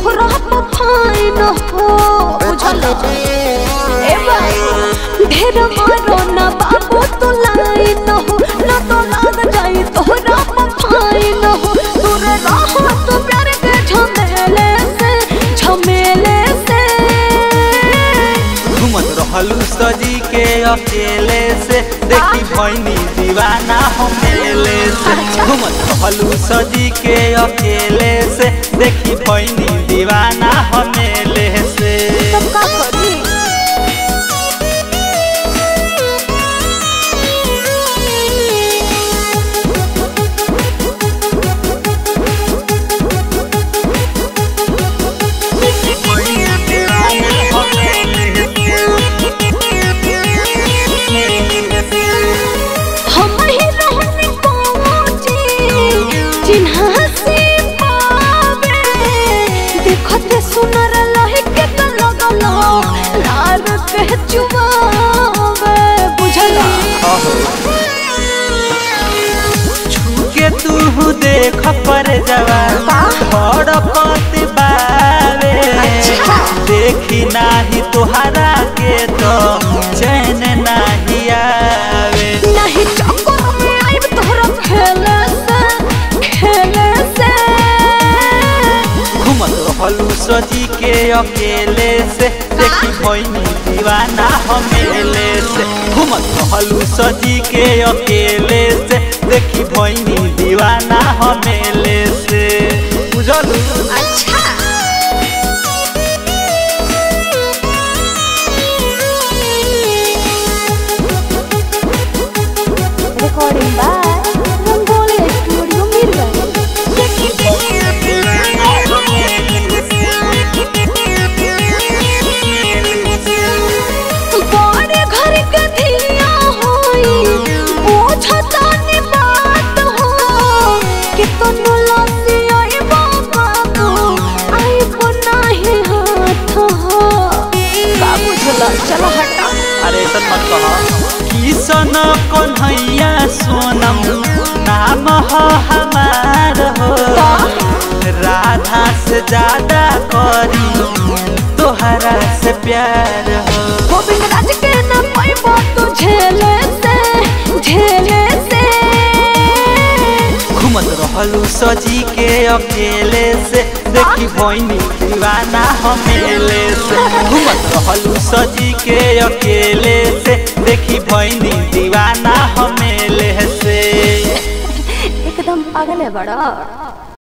तोहरा फाइन हो बुझल ए बाबू ढेर मारो ना बाबू तू लाइन हो ना तो लाग जाई तोहरा फाइन हो दूर रहो तू प्यार के झमेले से झमेले से घूमत रहलू सजी के अकेले से देखी भैनी दीवाना हम मेले से घूमत रहलू सजी के अकेले से देखी भैनी दीवाना हम मेले से तब का करी हम ही रहने पहुंची जिन्हा से पावे देखते सुनर लहे के तो लगलो लार के चुमावे बुझला के तू देख पर जवान बड़ पति बावे देखी नाही तुहरा के तो चैन नाही आवे नहीं चक्कर में आइब तोहरा खेले से खेले से घूमत रहलू सजी के अकेले से देखी भैनी दीवाना हमेले से घूमत रहलू सजी के अकेले से देखी भैनी दीवाना हमेले से बुझलू अच्छा रिकॉर्डिंग बाय रंगोली स्टूडियो बड़े घर के धिया होई बुझता नि बात हो कि तनु लसी आई बाबा को आई को नाही हाथ हो का बुझला चलो हटा अरे ऐसा मत कह किसन कन्हैया सोनम नाम हो हमार हो राधा से ज्यादा करी तोहरा से प्यार हो गोविंद राज के न पाइबो तू झेले से झेले से घूमत रहलू सजी के अकेले से देखी भैनी दीवाना हमेले से घूमत रहलू सजी के अकेले से देखी भैनी दीवाना हमेले से एकदम पागल है बड़ा